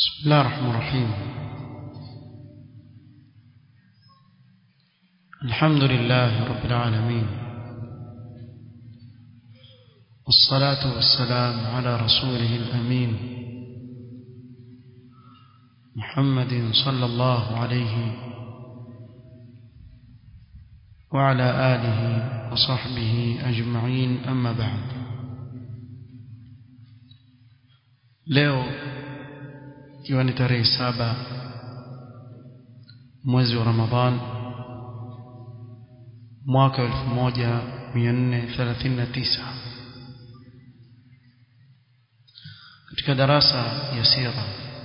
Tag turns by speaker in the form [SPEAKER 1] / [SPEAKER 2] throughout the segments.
[SPEAKER 1] بسم الله الرحمن الرحيم الحمد لله رب العالمين والصلاة والسلام على رسوله الأمين محمد صلى الله عليه وعلى آله وصحبه أجمعين أما بعد leo ikiwa ni tarehe saba mwezi wa Ramadhan mwaka 1439 katika darasa ya sira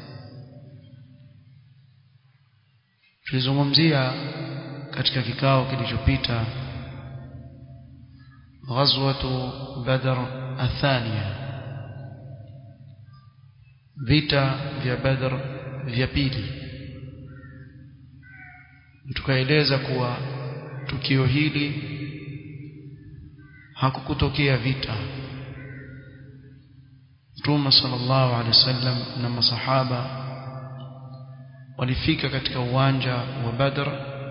[SPEAKER 1] tulizungumzia katika kikao kilichopita ghazwatu badr athania vita vya badr vya pili tukaeleza kuwa tukio hili hakukutokea vita Mtume sallallahu alaihi wasallam na masahaba walifika katika uwanja wa Badr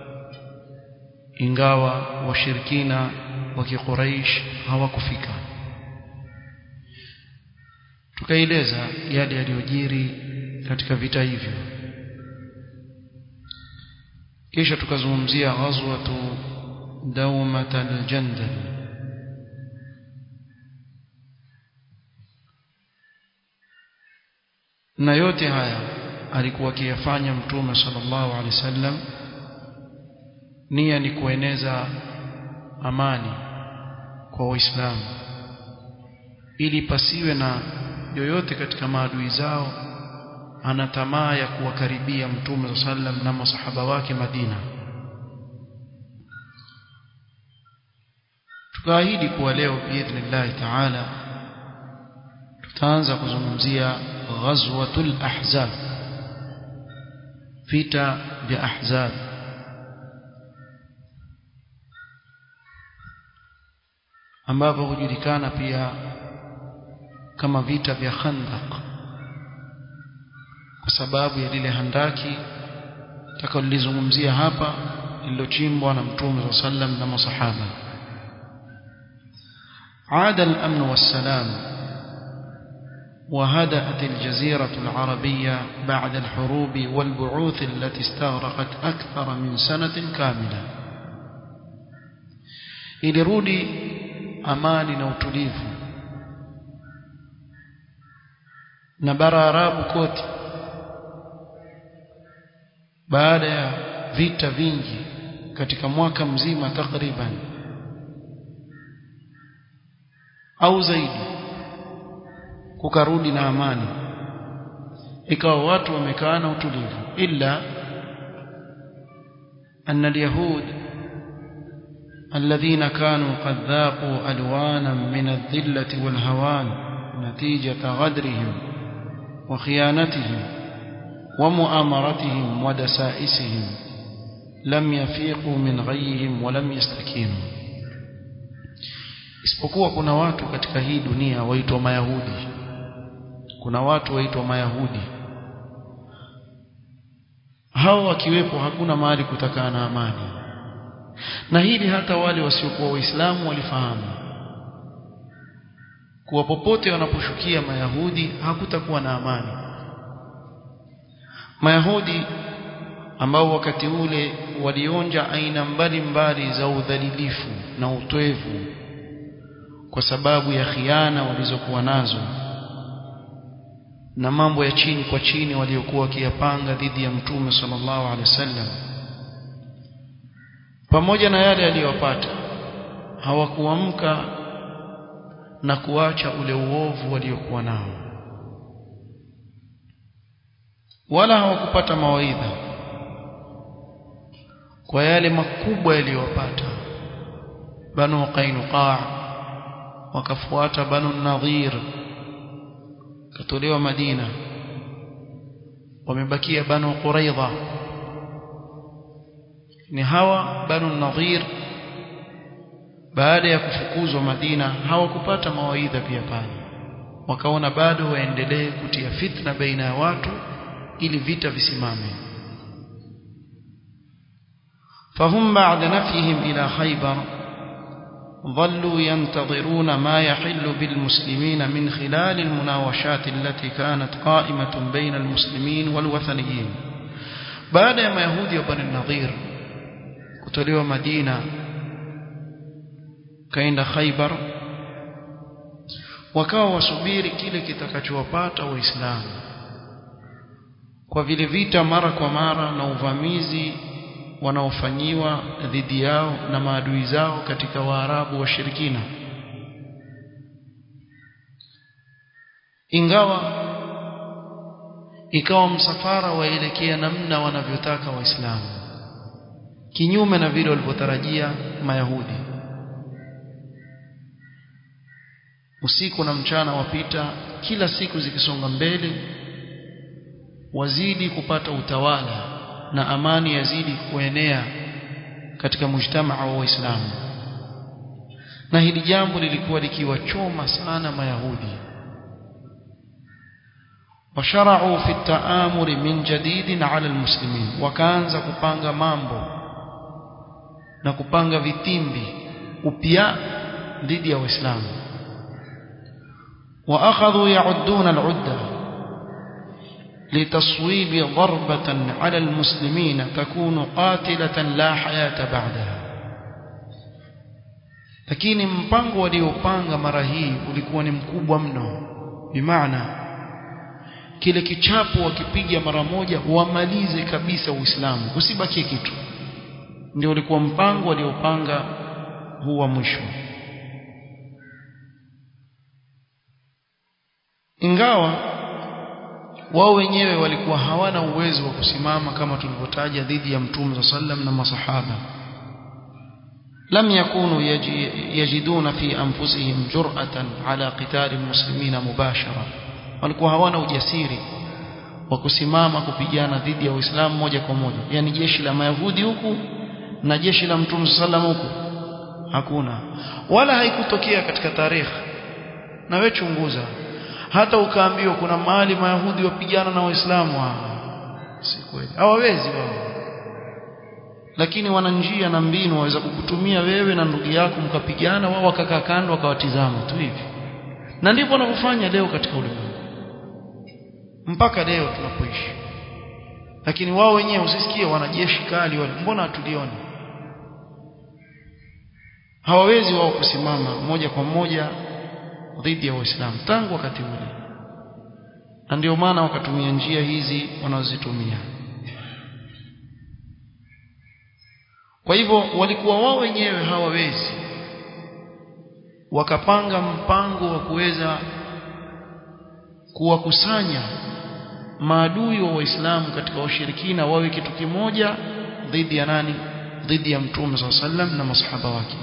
[SPEAKER 1] ingawa washirikina wa Quraysh hawakufika tukaeleza yale yaliyojiri katika vita hivyo kisha tukazungumzia ghazwatu dawmat al-jandal na yote haya alikuwa akiyafanya mtume sallallahu alaihi wasallam nia ni kueneza amani kwa waislamu ili pasiwe na yoyote katika maadui zao ana tamaa ya kuwakaribia mtume sallam na masahaba wake Madina tukaahidi kuwa leo biidhnillah taala tutaanza kuzungumzia ghazwatul ahzab vita vya ahzab ambapo hujulikana pia kama vita vya Khandaq kwa sababu ya lile handaki takalolizungumzia hapa lililochimbwa na Mtume sallam na masahaba عاد الأمن والسلام وهدأت الجزيرة العربية بعد الحروب والبعوث التي استغرقت أكثر من سنة كاملة ilirudi amani na utulivu na bara arabu kote baada ya vita vingi katika mwaka mzima takriban au zaidi kukarudi na amani ikawa watu wamekaa na utulivu illa أن اليهود الذين كانوا قد ذاقوا ألوانا من الذلة والهوان نتيجة غدرهم وخيانتهم ومؤامرتهم ودسائسهم لم يفيقوا من غيهم ولم يستكينوا isipokuwa kuna watu katika hii dunia waitwa mayahudi kuna watu waitwa mayahudi hao wakiwepo hakuna mahali kutakaa na amani na hili hata wale wasiokuwa waislamu walifahamu kuwa popote wanaposhukia mayahudi hakutakuwa na amani mayahudi ambao wakati ule walionja aina mbalimbali za udhalilifu na utwevu kwa sababu ya khiana walizokuwa nazo na mambo ya chini kwa chini waliokuwa wakiyapanga dhidi ya mtume sallallahu alaihi wasallam pamoja na yale aliyopata hawakuamka na kuacha ule uovu waliokuwa nao wala hawakupata mawaidha kwa yale makubwa yaliyowapata banu qainuqa wakafuata banu nadhir katolewa madina wamebakia banu quraidha ni hawa banu nadhir baada ya kufukuzwa Madina hawakupata mawaidha pia pale wakaona bado waendelee kutia fitna baina ya watu ili vita visimame فهم بعد نفيهم إلى خيبر ظلوا ينتظرون ما يحل بالمسلمين من خلال المناوشات التي كانت قائمة بين المسلمين والوثنيين بعد ما يهودي وبني النظير kutolewa Madina kaenda Khaibar wakawa wasubiri kile kitakachowapata waislamu kwa vile vita mara kwa mara na uvamizi wanaofanyiwa dhidi yao na maadui zao katika waarabu washirikina ingawa ikawa msafara waelekea namna wanavyotaka waislamu kinyume na vile walivyotarajia mayahudi usiku na mchana wapita kila siku zikisonga mbele wazidi kupata utawala na amani yazidi kuenea katika mujtamaa wa waislamu na hili jambo lilikuwa likiwachoma sana mayahudi washarau fi taamuri min jadidin ala almuslimin wakaanza kupanga mambo na kupanga vitimbi upya dhidi ya waislamu واخذوا يعدون العده لتصويب ضربة على المسلمين تكون قاتلة لا حياة بعدها lakini mpango waliopanga mara hii ulikuwa ni mkubwa mno bimaana kile kichapo wakipiga mara moja wamalize kabisa uislamu usibakie kitu ndio ulikuwa mpango waliopanga huu wa mwisho ingawa wao wenyewe walikuwa hawana uwezo wa kusimama kama tulivyotaja dhidi ya mtume sallam na masahaba lam yakunu yajiduna fi anfusihim jur'atan ala qital almuslimina mubashara walikuwa hawana ujasiri wa kusimama kupigana dhidi ya Uislamu moja kwa moja yani jeshi la mayahudi huku na jeshi la mtume sallam huku hakuna wala haikutokea katika tarehe na wewe chunguza hata ukaambiwa kuna mahali mayahudi wapigana na waislamu si kweli hawawezi wao lakini wana njia na mbinu waweza kukutumia wewe na ndugu yako mkapigana wao wakakaa kando wakawatizama tu hivi na ndivyo wanavyofanya leo katika ulimwengu mpaka leo tunapoishi lakini wao wenyewe usisikie wanajeshi kali wale mbona hatulioni hawawezi wao kusimama moja kwa moja dhidi ya waislamu tangu wakati ule na ndio maana wakatumia njia hizi wanazozitumia kwa hivyo walikuwa wao wenyewe hawawezi wakapanga mpango wa kuweza kuwakusanya maadui wa waislamu katika washirikina wawe kitu kimoja dhidi ya nani dhidi ya mtume صلى الله عليه وسلم na masahaba wake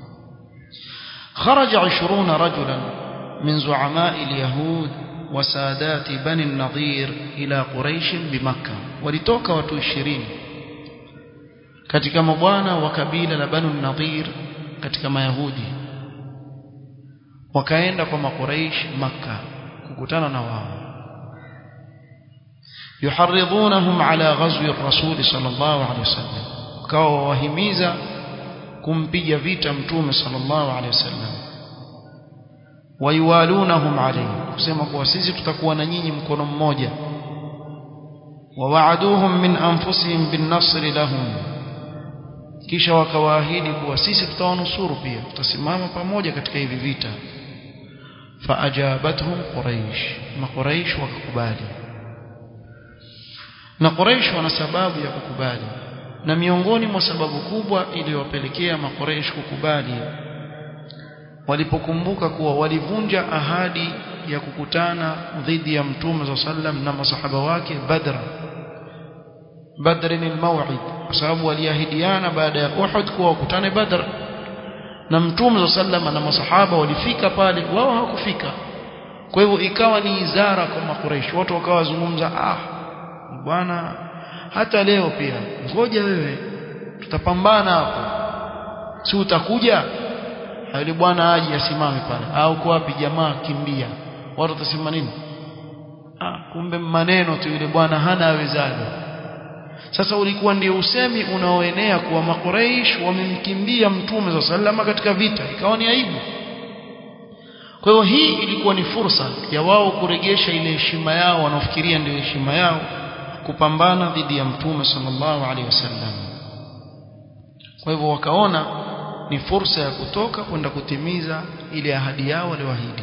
[SPEAKER 1] خرج عشرون رجلا من زعماء اليهود وسادات بني النضير إلى قريش بمكة ولتوك watu 20 katika mabwana wa kabila la Banu Nadhir katika mayahudi wakaenda kwa makuraish Makka kukutana na wao yuharridhunahum ala ghazwi ar-rasul sallallahu alayhi wasallam wakawa wahimiza kumpiga vita mtume sallallahu alayhi wasallam wayuwalunahum alayhi kusema kuwa sisi tutakuwa na nyinyi mkono mmoja wawaaduhum min anfusihim bin nasri lahum kisha wakawaahidi kuwa sisi tutawanusuru pia tutasimama pamoja katika hivi vita faajabathum quraish na quraish wakakubali na quraish wana sababu ya kukubali na miongoni mwa sababu kubwa iliyowapelekea makoreish kukubali walipokumbuka kuwa walivunja ahadi ya kukutana dhidi ya mtume za sallam na masahaba wake badr badrin almaw'id kwa sababu waliahidiana baada ya uhud kuwa wakutane badr na mtume za sallam na masahaba walifika pale wao hawakufika kwa hivyo ikawa ni izara kwa makoreish watu wakawa wazungumza ah bwana hata leo pia ngoja wewe tutapambana hapo si utakuja yule bwana aje asimame pale au kwa wapi jamaa kimbia watu watasema nini ah kumbe maneno tu yule bwana hana awezalo sasa ulikuwa ndio usemi unaoenea kuwa makuraish wamemkimbia mtume za salama katika vita ikawa ni aibu kwa hiyo hii ilikuwa ni fursa ya wao kuregesha ile heshima yao wanaofikiria ndio heshima yao kupambana dhidi ya mtume sallallahu alaihi wasallam kwa hivyo wakaona ni fursa ya kutoka kwenda kutimiza ile ahadi yao walioahidi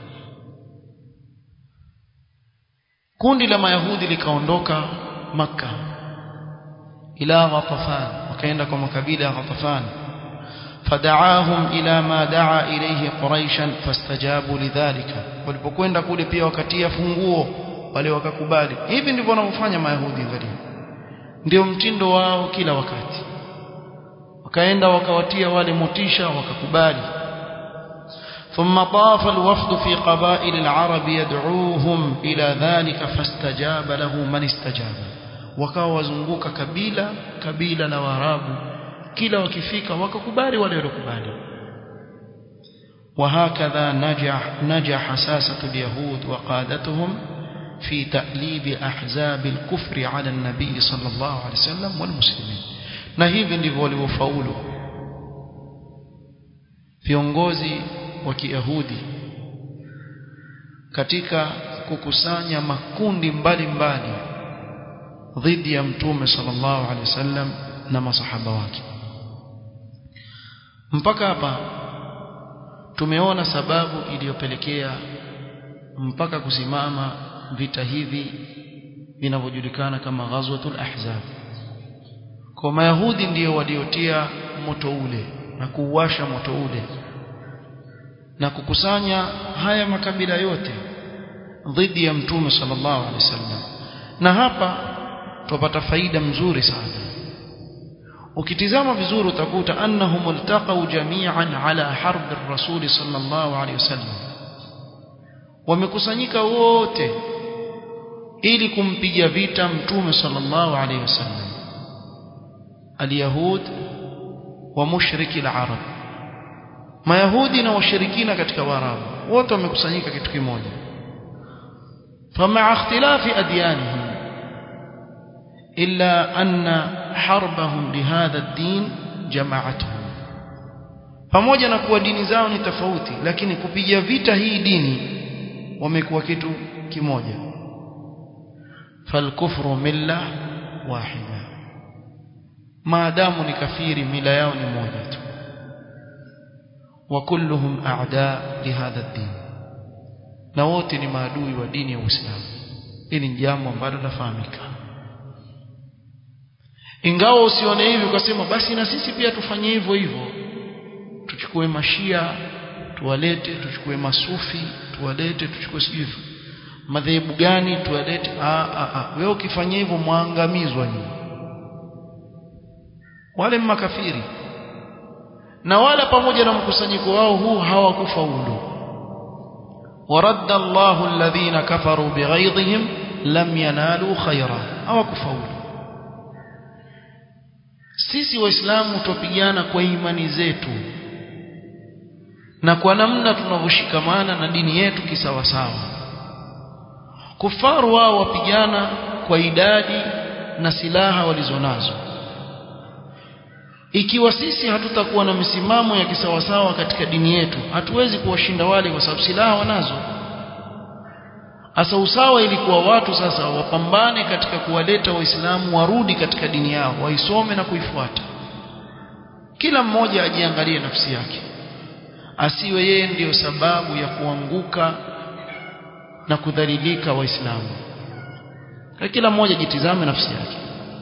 [SPEAKER 1] kundi la mayahudi likaondoka maka ila ghatafan wakaenda kwa makabila ya ghatafan fadaahum ila ma daa ilayhi quraishan fastajabu lidhalika walipokwenda kule pia wakatia funguo wale wakakubali hivi ndivyo wanavyofanya mayahudi angalia ndio mtindo wao kila wakati wakaenda wakawatia wale motisha wakakubali ثم طاف الوفد في قبائل العرب يدعوهم إلى ذلك فاستجاب له من استجاب wakawa wazunguka kabila kabila na waarabu kila wakifika wakakubali wale waliokubali وهكذا نجح نجح ساسة اليهود وقادتهم في تأليب أحزاب الكفر على النبي صلى الله عليه وسلم والمسلمين na hivi ndivyo walivyofaulu viongozi wa Kiyahudi katika kukusanya makundi mbalimbali dhidi ya mtume sallallahu alaihi wasallam na masahaba wake mpaka hapa tumeona sababu iliyopelekea mpaka kusimama vita hivi vinavyojulikana kama ghazwatul ahzab kwa mayahudi ndiyo waliotia moto ule na kuuasha moto ule na kukusanya haya makabila yote dhidi ya mtume sallallahu alaihi wasallam na hapa tupata faida mzuri sana ukitizama vizuri utakuta annahum iltaqaw jami'an ala harb ar-rasul sallallahu alaihi wasallam wamekusanyika wote ili kumpiga vita mtume sallallahu alaihi wasallam alyahud wa mushriki al-arab mayahudi na washirikina katika waarabu wote wamekusanyika kitu kimoja فمع اختلاف أديانهم إلا أن حربهم لهذا الدين جمعتهم pamoja na kuwa dini zao ni tofauti lakini kupiga vita hii dini wamekuwa kitu kimoja falkufru milla wahida maadamu ni kafiri mila yao ni moja tu wa kulluhum a'da li hadha ad-din na wote ni maadui wa dini ya Uislamu hili ni jambo ambalo lafahamika ingawa usione hivi ukasema basi na sisi pia tufanye hivyo hivyo tuchukue mashia tuwalete tuchukue masufi tuwalete tuchukue sijui madhehebu gani tuwalete ah ah ah wewe ukifanya hivyo mwangamizwa nyinyi wale makafiri na wala pamoja na mkusanyiko wao huu hawakufaulu ورد الله الذين كفروا بغيظهم لم ينالوا خيرا hawakufaulu sisi waislamu tupigana kwa imani zetu na kwa namna tunavyoshikamana na dini yetu kisawasawa kufaru wao wapigana kwa idadi na silaha walizonazo ikiwa sisi hatutakuwa na misimamo ya kisawasawa katika dini yetu hatuwezi kuwashinda wale kwa sababu silaha wanazo asa usawa ilikuwa watu sasa wapambane katika kuwaleta waislamu warudi katika dini yao waisome na kuifuata kila mmoja ajiangalie nafsi yake asiwe yeye ndiyo sababu ya kuanguka na kudhalilika waislamu kila mmoja jitizame nafsi yake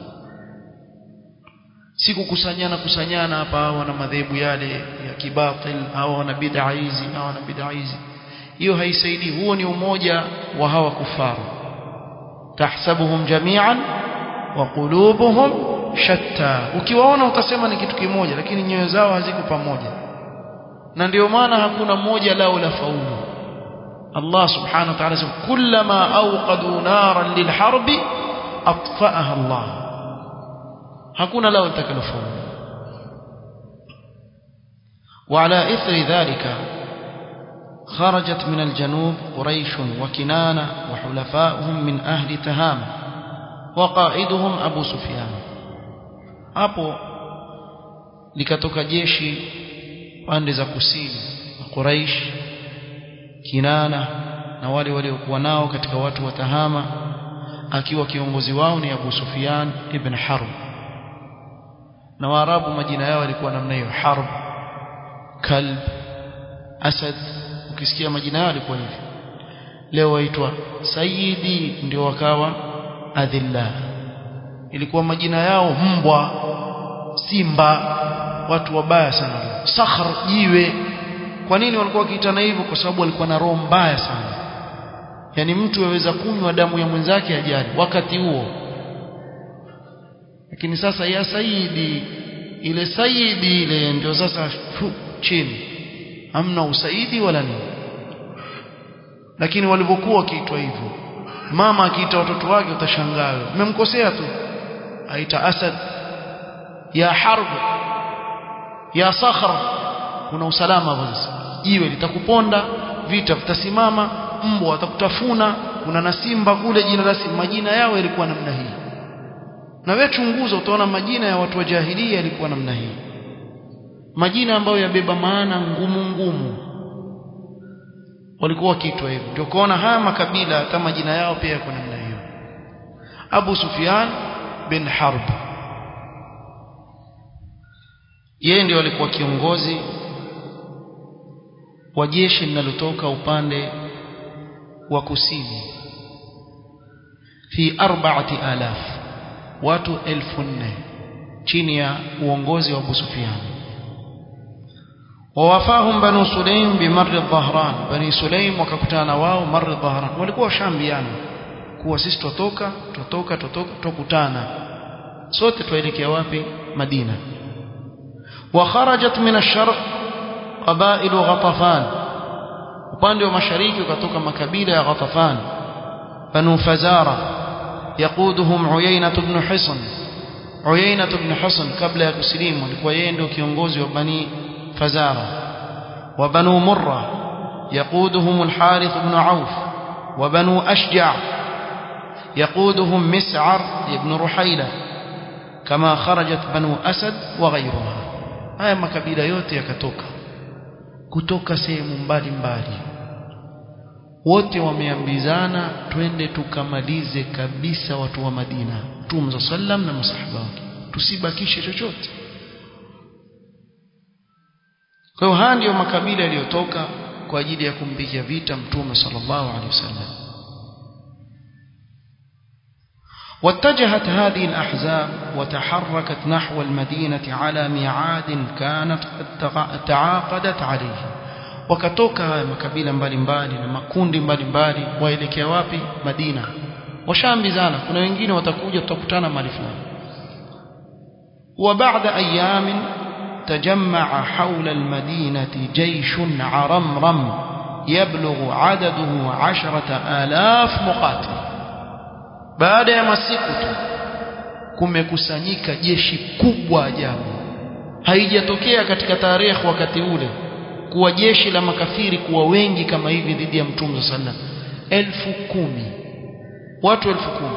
[SPEAKER 1] si kukusanyana kusanyana hapa hawa na madhehebu yale ya kibatil au wana bid'a hizi au wana bid'a hizi hiyo haisaidii huo ni umoja wa hawa kufaru tahsabuhum jami'an wa qulubuhum shatta ukiwaona utasema ni kitu kimoja lakini nyoyo zao haziko pamoja na ndio maana hakuna mmoja lao la faulu Allah subhanahu wa ta'ala sema kullama awqadu naran lilharbi atfa'aha Allah hakuna lao litakalofaulu وعلى إثر ذلك خرجت من الجنوب قريش وكنانة وحلفاؤهم من أهل تهام وقائدهم أبو سفيان hapo likatoka jeshi pande za kusini Quraish Kinana na wale waliokuwa nao katika watu wa Tahama akiwa kiongozi wao ni Abu Sufyan ibn Harb na Waarabu majina yao yalikuwa namna hiyo Harb Kalb Asad ukisikia majina yao yalikuwa hivi leo waitwa Sayyidi ndio wakawa adhilla ilikuwa majina yao mbwa simba watu wabaya sana sakhr jiwe kwa nini walikuwa wakiitana hivyo kwa sababu walikuwa na roho mbaya sana yani mtu aweza kunywa damu ya mwenzake ajali wakati huo lakini sasa ya saidi ile saidi ile ndio sasa fu, chini hamna usaidi wala nini lakini walivyokuwa wakiitwa hivyo mama akiita watoto wake utashangaa umemkosea tu aita asad ya harb ya sakhra kuna usalama hapo sasa jiwe litakuponda vita vitasimama mbwa watakutafuna kuna na simba kule jina la simba majina yao yalikuwa namna hii na wewe chunguza utaona majina ya watu wa jahilia yalikuwa namna hii majina ambayo yabeba maana ngumu ngumu walikuwa wakiitwa hivyo ndio kuona haya makabila hata majina yao pia yako namna hiyo Abu Sufyan bin Harb yeye ndio alikuwa kiongozi wa jeshi linalotoka upande wa kusini fi arba'ati alaf watu elfu nne chini ya uongozi wa Abu Sufyan wawafahum banu sulaim bimarri dhahran bani sulaim wakakutana wao marri dhahran walikuwa washambiana kuwa sisi tutoka tutoka tutoka tukutana sote tuelekea wapi Madina وخرجت من الشرق قبائل غطفان upande wa mashariki ukatoka makabila ya Ghatafan banu Fazara yaquduhum Uyayna ibn Hisn Uyayna ibn Hisn kabla ya kusilimu alikuwa yeye ndio kiongozi wa bani Fazara wa banu Murra yaquduhum al-Harith ibn Auf wa banu Ashja' يقودهم مسعر ابن رحيلة كما خرجت بنو أسد وغيرها haya makabila yote yakatoka kutoka sehemu mbalimbali wote wameambizana twende tukamalize kabisa watu wa Madina Mtume sallam na masahaba wake tusibakishe chochote kwa hiyo haya ndiyo makabila yaliyotoka kwa ajili ya kumpigia vita Mtume sallallahu alaihi wasallam واتجهت هذه الأحزاب وتحركت نحو المدينة على ميعاد كانت قد تعاقدت عليه wakatoka haya makabila mbalimbali na makundi mbalimbali waelekea wapi Madina washaambizana kuna wengine watakuja tutakutana mahali fulani وبعد أيام تجمع حول المدينة جيش عرمرم يبلغ عدده عشرة آلاف مقاتل baada ya masiku tu kumekusanyika jeshi kubwa ajabu haijatokea katika tarehe wakati ule kuwa jeshi la makafiri kuwa wengi kama hivi dhidi ya mtume sallam elfu kumi watu elfu kumi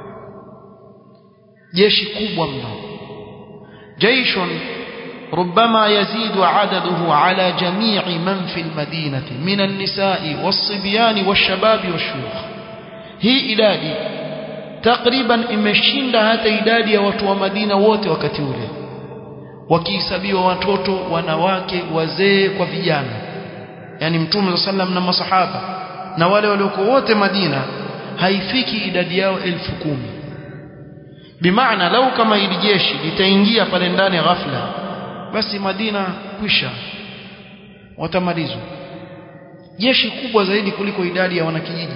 [SPEAKER 1] jeshi kubwa mno jaishun ربما يزيد عدده على جميع من في المدينة من النساء والصبيان والشباب والشيوخ هي idadi takriban imeshinda hata idadi ya watu wa Madina wote wakati ule wakihesabiwa watoto wanawake wazee kwa vijana yani mtume sallam na masahaba na wale waliokuwa wote Madina haifiki idadi yao elfu kumi bimaana lau kama hili jeshi litaingia pale ndani ghafla basi Madina kwisha watamalizwa jeshi kubwa zaidi kuliko idadi ya wanakijiji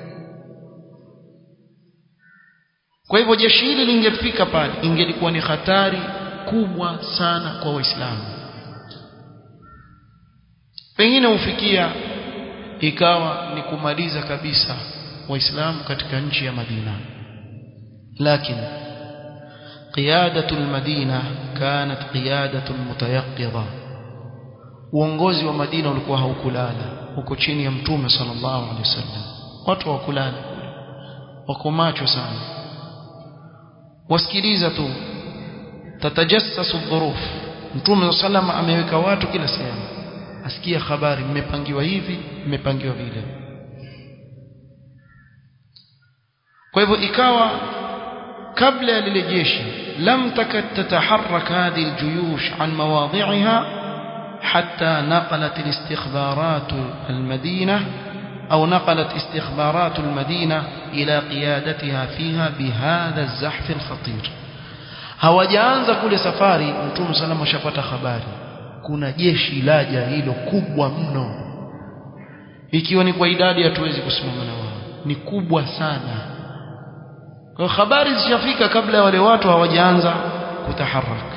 [SPEAKER 1] kwa hivyo jeshi hili lingefika pale ingelikuwa ni hatari kubwa sana kwa waislamu pengine hufikia ikawa ni kumaliza kabisa waislamu katika nchi ya Madina lakini قيادة المدينة كانت قيادة متيقظة uongozi wa Madina ulikuwa haukulala uko chini ya mtume sallallahu alaihi wasallam watu hawakulala wako macho sana wasikiliza tu tatajassasu dhuruf mtume sallallahu ameweka watu kila sehemu asikia habari mmepangiwa hivi mmepangiwa vile kwa hivyo ikawa kabla ya lile jeshi lam takat tataharrak hadhihi aljuyush an mawadhi'iha حتى نقلت الاستخبارات المدينة أو نقلت استخبارات المدينة إلى قيادتها فيها بهذا الزحف الخطير hawajaanza kule safari mtume salama ashapata habari kuna jeshi laja hilo kubwa mno ikiwa ni kwa idadi hatuwezi kusimama na wao ni kubwa sana kwa habari zishafika kabla ya wale watu hawajaanza kutaharaka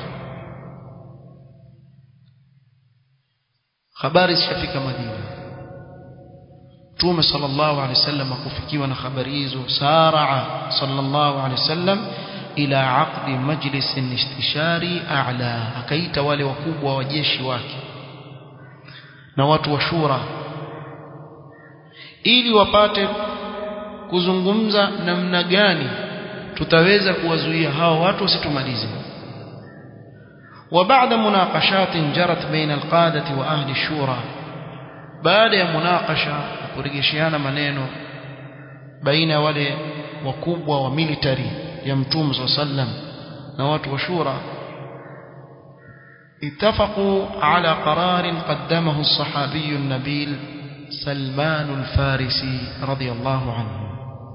[SPEAKER 1] habari zishafika Madina Mtume sallallahu alaihi wasallam akufikiwa na habari hizo saraa sallallahu alaihi wasallam ila aqdi majlis istishari a'la akaita wale wakubwa wa jeshi wake na watu wa shura ili wapate kuzungumza namna gani tutaweza kuwazuia hao watu wasitumalize وبعد مناقشات جرت بين القادة وأهل الشورى بعد مناقشة kurejeshana maneno baina wale wakubwa wa military ya mtume sallam na watu wa shura اتفقوا على قرار قدمه الصحابي النبيل سلمان الفارسي رضي الله عنه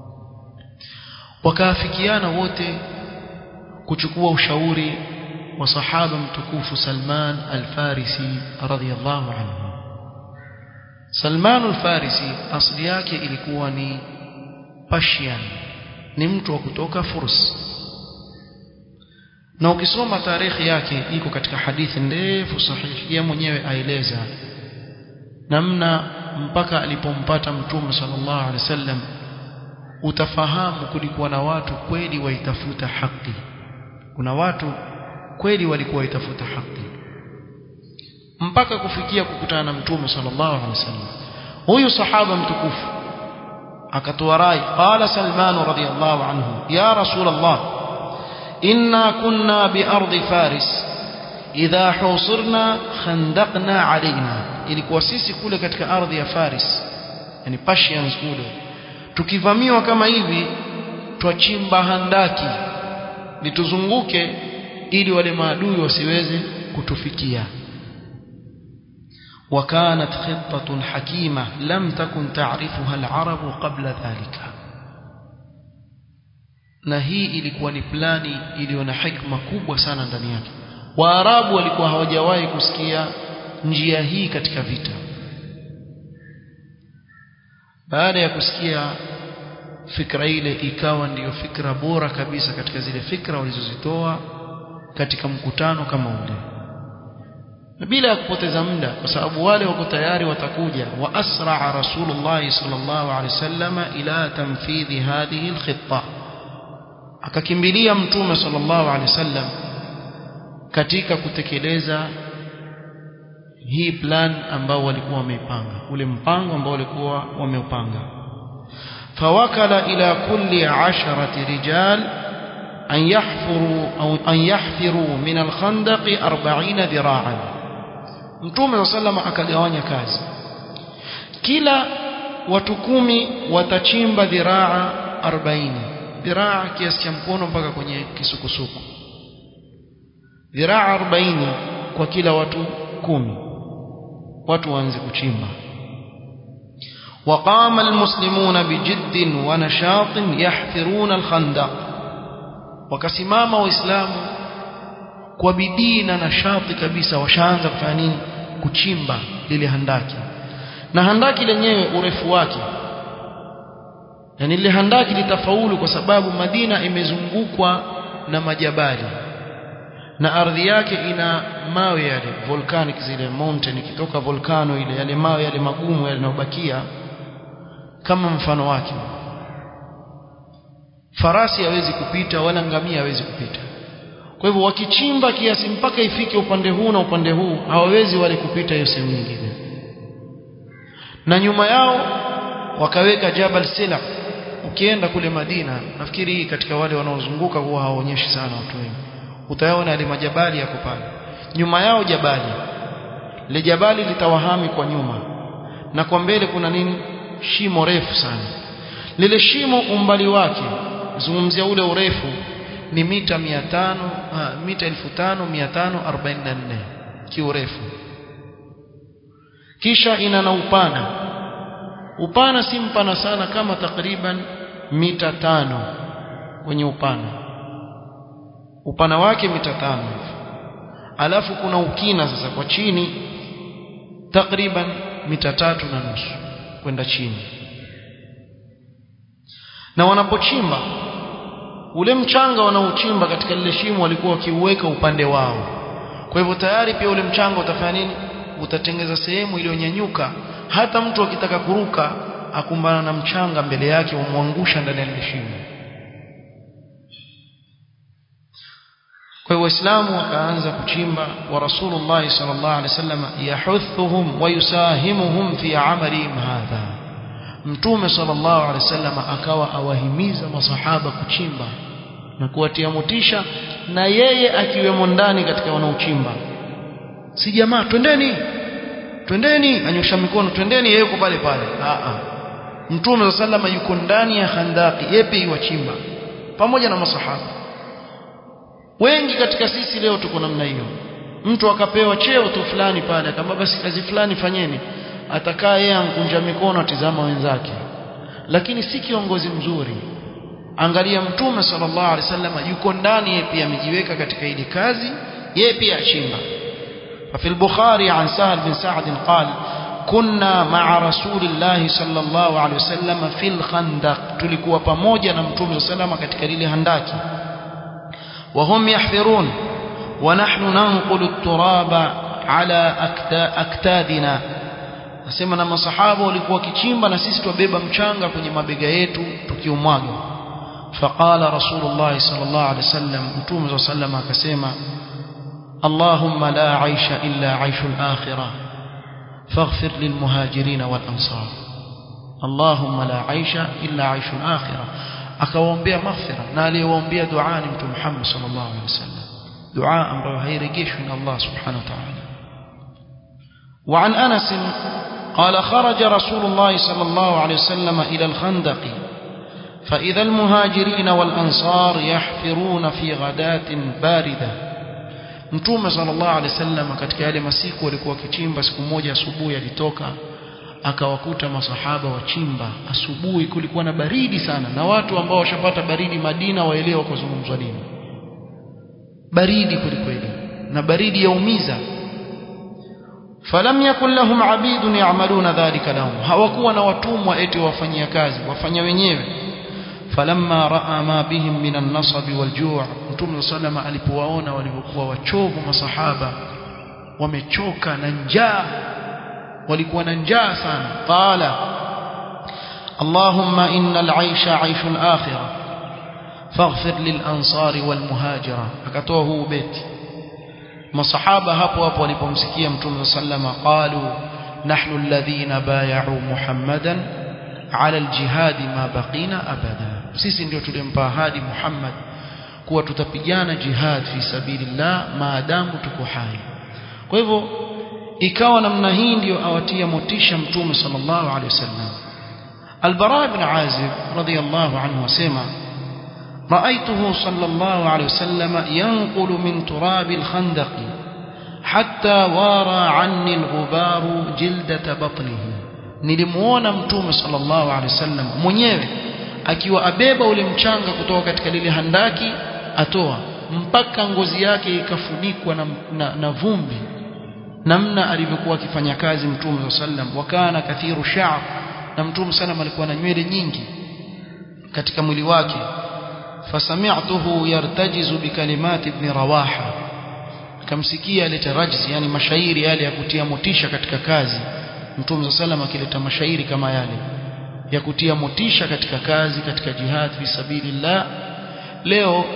[SPEAKER 1] وكافكيانا wote kuchukua ushauri وصحابه متكوف سلمان الفارسي رضي الله عنه سلمان الفارسي asili yake ilikuwa ni Persian ni mtu wa kutoka Furs na ukisoma tarehe yake iko katika hadithi ndefu sahihi yeye mwenyewe aeleza namna mpaka alipompata mtume sallallahu alaihi wasallam utafahamu kulikuwa na watu kweli waitafuta haki kuna watu kweli walikuwa waitafuta haki mpaka kufikia kukutana na mtume sallallahu alaihi wasallam huyu sahaba mtukufu akatoa rai qala salman radhiyallahu anhu ya rasul allah inna kunna bi ardi faris idha husirna khandaqna alaina ilikuwa sisi kule katika ardhi ya faris yani persians kule tukivamiwa kama hivi twachimba handaki lituzunguke ili wale maadui wasiweze kutufikia وكانت خطة حكيمة لم تكن تعرفها العرب قبل ذلك na hii ilikuwa ni plani iliyo na hikma kubwa sana ndani yake waarabu walikuwa hawajawahi kusikia njia hii katika vita baada ya kusikia fikra ile ikawa ndiyo fikra bora kabisa katika zile fikra walizozitoa katika mkutano kama ule na bila ya kupoteza muda kwa sababu wale wako tayari watakuja wa asraa rasulullah sallallahu alaihi wasallam ila tanfidhi hadhihi alkhitta akakimbilia mtume sallallahu alaihi wasallam katika kutekeleza hii plan ambao walikuwa wameipanga ule mpango ambao walikuwa wameupanga fawakala ila kulli asharati rijal أن يحفروا أو أن يحفروا من الخندق أربعين ذراعا Mtume صلى الله akagawanya kazi kila watu kumi watachimba dhiraa 40 dhiraa kiasi cha mkono mpaka kwenye kisukusuku dhiraa 40 kwa kila watu kumi watu waanze kuchimba وقام المسلمون بجد ونشاط يحفرون الخندق wakasimama waislamu kwa bidii na nashati kabisa washaanza kufanya nini kuchimba lile handaki na handaki lenyewe urefu wake yani lile handaki litafaulu kwa sababu Madina imezungukwa na majabali na ardhi yake ina mawe yale volcanic zile mountain ikitoka volcano ile yale mawe yale magumu yale yanayobakia kama mfano wake farasi hawezi kupita wala ngamia hawezi kupita kwa hivyo wakichimba kiasi mpaka ifike upande huu na upande huu hawawezi wale kupita hiyo sehemu nyingine na nyuma yao wakaweka Jabal Sila ukienda kule Madina nafikiri hii katika wale wanaozunguka huwa hawaonyeshi sana watu wengi utayaona yale majabali yako pale nyuma yao jabali le jabali litawahami kwa nyuma na kwa mbele kuna nini shimo refu sana lile shimo umbali wake zungumzia ule urefu ni mita 500 uh, mita 1544 kiurefu kisha ina na upana upana si mpana sana kama takriban mita tano kwenye upana upana wake mita tano alafu kuna ukina sasa kwa chini takriban mita tatu na nusu kwenda chini na wanapochimba ule mchanga wanaochimba katika lile shimo walikuwa wakiuweka upande wao kwa hivyo tayari pia ule mchanga utafanya nini utatengeza sehemu iliyonyanyuka hata mtu akitaka kuruka akumbana na mchanga mbele yake umwangusha ndani ya lile shimo kwa hiyo waislamu wakaanza kuchimba wa rasulullah sallallahu alaihi wasallam yahuthuhum wa yusahimuhum fi amalihim hadha mtume sallallahu alaihi wasallam akawa awahimiza masahaba kuchimba na kuwatia motisha na yeye akiwemo ndani katika wanaochimba si jamaa twendeni twendeni anyosha mikono twendeni yeye yuko pale pale a a mtume sallallahu alaihi yuko ndani ya khandaki yeye pia yuwachimba pamoja na masahaba wengi katika sisi leo tuko namna hiyo mtu akapewa cheo tu fulani pale akamwambia basi kazi fulani fanyeni atakaa yeye ankunja mikono atizama wenzake lakini si kiongozi mzuri angalia mtume sallallahu alaihi wasallam yuko ndani yeye pia amejiweka katika ile kazi yeye pia achimba ففي البخاري عن سهل بن سعد قال كنا مع رسول الله صلى الله عليه وسلم في الخندق tulikuwa pamoja na mtume sallallahu katika lile handaki وهم يحفرون ونحن ننقل التراب على أكتادنا nasema na masahaba walikuwa kichimba na sisi tubeba mchanga kwenye mabega yetu tukiumwaga faqala rasulullah sallallahu alaihi wasallam mtume sallallahu akasema اللهم لا عيش إلا عيش الآخرة فاغفر للمهاجرين والأنصار اللهم لا عيش إلا عيش الآخرة akawaombea maghfira na aliyewaombea dua ni mtume Muhammad sallallahu alaihi wasallam dua ambayo hairejeshwi na Allah subhanahu wa ta'ala وعن أنس قال خرج رسول الله صلى الله عليه وسلم إلى الخندق فإذا المهاجرين والأنصار يحفرون في غداة باردة Mtume sallallahu alaihi wasallam katika yale masiku walikuwa wakichimba siku moja asubuhi alitoka akawakuta masahaba wachimba asubuhi kulikuwa na baridi sana na watu ambao washapata baridi Madina waelewa kwa zungumzwa nini baridi kwelikweli na baridi yaumiza falam yakun lahum abidun ya'maluna dhalika lahum hawakuwa na watumwa eti wafanyia kazi wafanya wenyewe falamma raa ma bihim min an-nasab wal-ju' mtume sallama alipowaona walivyokuwa wachovu masahaba wamechoka na njaa walikuwa na njaa sana qala allahumma innal 'aysha 'ayshu al-akhirah faghfir lil-ansari wal-muhajira akatoa huu beti masahaba hapo hapo walipomsikia mtume sallama qalu nahnu alladhina bay'u muhammadan ala al-jihad ma baqina abada sisi ndio tulimpa ahadi Muhammad kuwa tutapigana jihad fi sabilillah maadamu tuko hai kwa hivyo ikawa namna hii ndio awatia motisha mtume sallallahu alaihi wasallam Al-Bara ibn Azib radiyallahu anhu wasema رأيته صلى الله عليه وسلم ينقل من تراب الخندق حتى وارى عني الغبار جلدة بطنه nilimuona mtume sallallahu alaihi wasallam mwenyewe akiwa abeba ule mchanga kutoka katika lile handaki atoa mpaka ngozi yake ikafunikwa na, na, na vumbi namna alivyokuwa akifanya kazi mtume sallam wakana kathiru sha'r na mtume sallam alikuwa na nywele nyingi katika mwili wake fasami'tuhu yartajizu bikalimati ibn rawaha akamsikia aleta rajzi yani mashairi yale ya kutia motisha katika kazi mtume sallam akileta mashairi kama yale ya kutia motisha katika kazi katika jihad fi sabilillah leo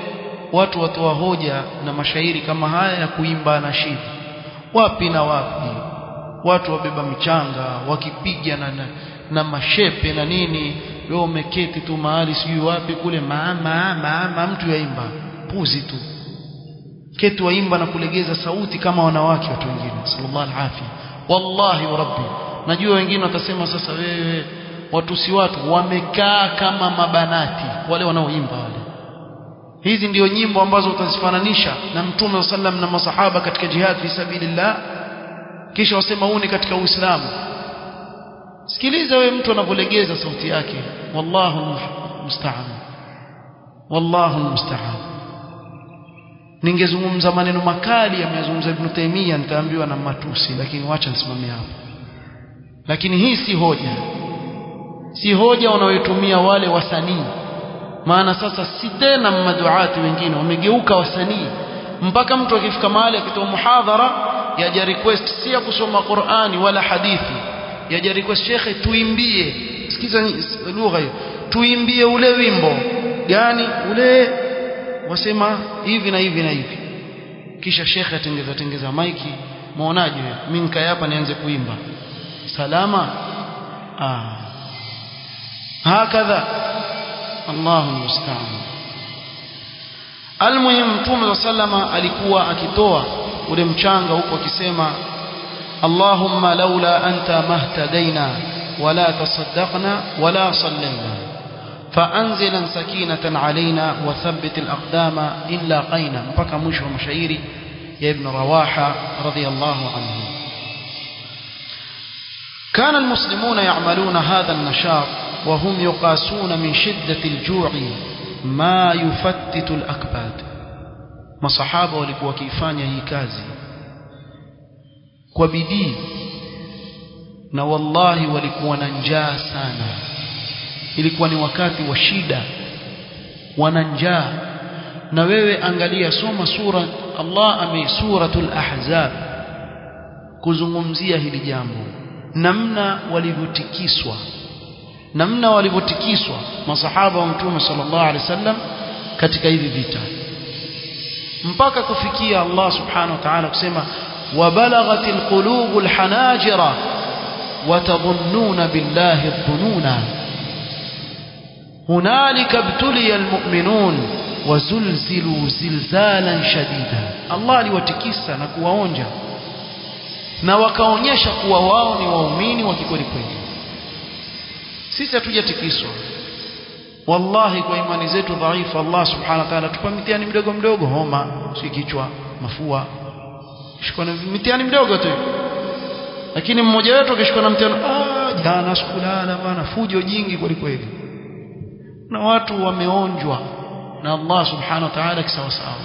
[SPEAKER 1] watu watoa hoja na mashairi kama haya ya kuimba na shida wapi na wapi watu wabeba michanga wakipiga na, na, na mashepe na nini wewe umeketi tu mahali sijui wapi kule mama mama mtu yaimba puzi tu keti waimba na kulegeza sauti kama wanawake watu wengine sallallahu alaihi wallahi wa rabbi najua wengine watasema sasa wewe watu si watu wamekaa kama mabanati wale wanaoimba wale hizi ndio nyimbo ambazo utazifananisha na mtume sallam na masahaba katika jihad fi sabilillah kisha wasema huu ni katika uislamu sikiliza wewe mtu anavyolegeza sauti yake wallahu musta'an wallahu musta'an ningezungumza maneno makali ameyazungumza Ibn Taymiyyah nitaambiwa na matusi lakini wacha nisimamie hapo lakini hii si hoja si hoja wanaoitumia wale wasanii maana sasa si tena maduati wengine wamegeuka wasanii mpaka mtu akifika mahali akitoa muhadhara yaja request si ya kusoma Qur'ani wala hadithi yaja request shekhe tuimbie sikiza lugha hiyo tuimbie ule wimbo gani ule wasema hivi na hivi na hivi kisha shekhe atengeza tengeza maiki muonaje mimi nikae hapa nianze kuimba salama ah hakadha Allahu musta'an almuhim mtume sallama alikuwa akitoa ule mchanga huko akisema Allahumma laula anta mahtadaina wala tasaddaqna wala sallaina فأنزلا سكينة علينا وثبت الأقدام إن لاقينا mpaka mwisho wa mashairi ya Ibn Rawaha radhiyallahu anhu كان المسلمون يعملون هذا النشاط وهم يقاسون من شدة الجوع ما يفتت الأكباد masahaba walikuwa wakifanya hii kazi kwa bidii na wallahi walikuwa na njaa sana ilikuwa ni wakati wa shida wana njaa na wewe angalia soma sura Allah ame suratul ahzab kuzungumzia hili jambo namna walivyotikiswa namna walivyotikiswa masahaba wa mtume sallallahu alaihi wasallam katika hivi vita mpaka kufikia Allah subhanahu wa ta'ala kusema wabalaghatil qulubul hanajira watadhunnuna billahi dhununa hunalika ibtuliya almu'minun wazulzilu zilzalan shadida Allah aliwatikisa na kuwaonja na wakaonyesha kuwa wao ni waumini wa kikweli kweli sisi hatujatikiswa wallahi kwa imani zetu dhaifu Allah subhanahu wa ta'ala tupa mitihani mdogo mdogo homa si kichwa mafua shikwa na mitihani mdogo tu lakini mmoja wetu akishikwa na mtihani ah jana sikulala bana fujo jingi kweli kweli na watu wameonjwa na Allah subhanahu wa ta'ala kisawa sawa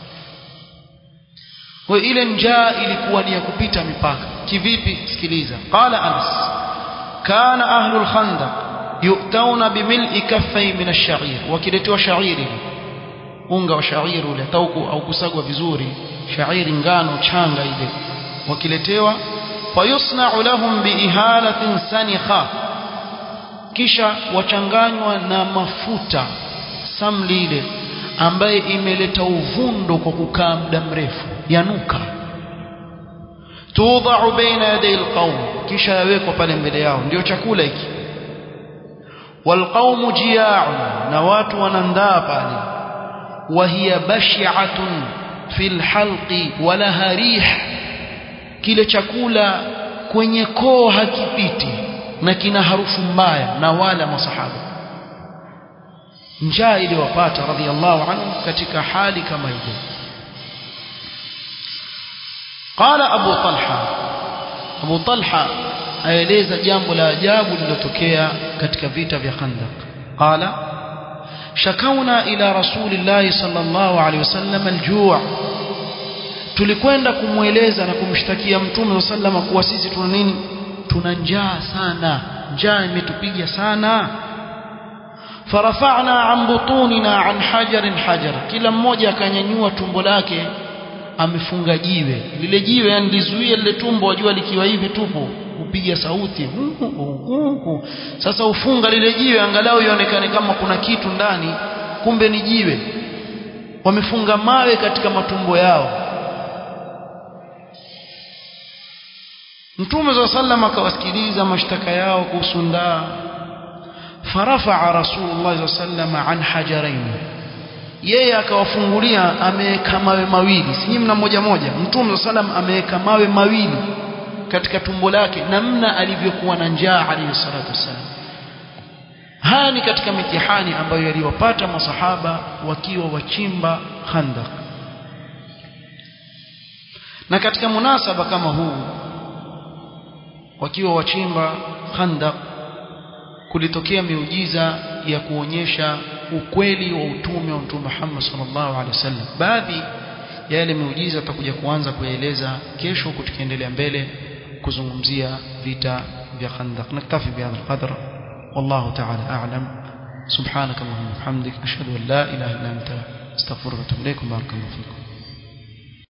[SPEAKER 1] kwa ile njaa ilikuwa ni ya kupita mipaka kivipi sikiliza qala Anas kana ahlul khandaq yu'tauna bimil'i kaffay min ash-sha'ir wakiletewa sha'iri unga wa sha'iri ule tauku au kusagwa vizuri sha'iri ngano changa ile wakiletewa fayusna'u lahum biihalatin sanikha kisha wachanganywa na mafuta samli ile ambaye imeleta uvundo kwa kukaa muda mrefu yanuka tudha'u baina yaday alqawm kisha yawekwa pale mbele yao ndio chakula hiki walqawmu jia'un na watu wanandaa pale wa hiya bashi'atun fil halqi wala rih kile chakula kwenye koo hakipiti na kina harufu mbaya na wala masahaba njaa iliyowapata radhiallahu anhu katika hali kama hiyo qala abu talha abu talha aeleza jambo la ajabu lililotokea katika vita vya khandaq qala shakauna ila rasulillahi sallallahu alaihi wasallam aljuu' tulikwenda kumweleza na kumshtakia mtume sallallahu kuwa sisi tuna nini tuna njaa sana njaa imetupiga sana farafa'na an butunina an hajarin hajar kila mmoja akanyanyua tumbo lake amefunga jiwe lile jiwe yani lizuie lile tumbo wajua likiwa hivi tupo kupiga sauti sasa ufunga lile jiwe angalau ionekane kama kuna kitu ndani kumbe ni jiwe wamefunga mawe katika matumbo yao Mtume wa sallam akawasikiliza mashtaka yao kuhusu ndaa فرفع رسول الله صلى الله عليه وسلم عن حجرين yeye akawafungulia ameweka mawe mawili si mna moja moja mtume sallam ameweka mawe mawili katika tumbo lake namna alivyokuwa na njaa alayhi salatu wasallam haya ni katika mitihani ambayo yaliwapata masahaba wakiwa wachimba khandaq na katika munasaba kama huu wakiwa wachimba khandaq kulitokea miujiza ya kuonyesha ukweli wa utume wa Mtume Muhammad sallallahu alaihi wasallam baadhi ya yale miujiza tutakuja kuanza kuyaeleza kesho tukiendelea mbele kuzungumzia vita vya Khandaq naktafi bihadha alqadr wallahu ta'ala a'lam subhanak allahumma wa bihamdik ashhadu an la ilaha illa anta astaghfiruka wa atubu ilaik barakallahu fikum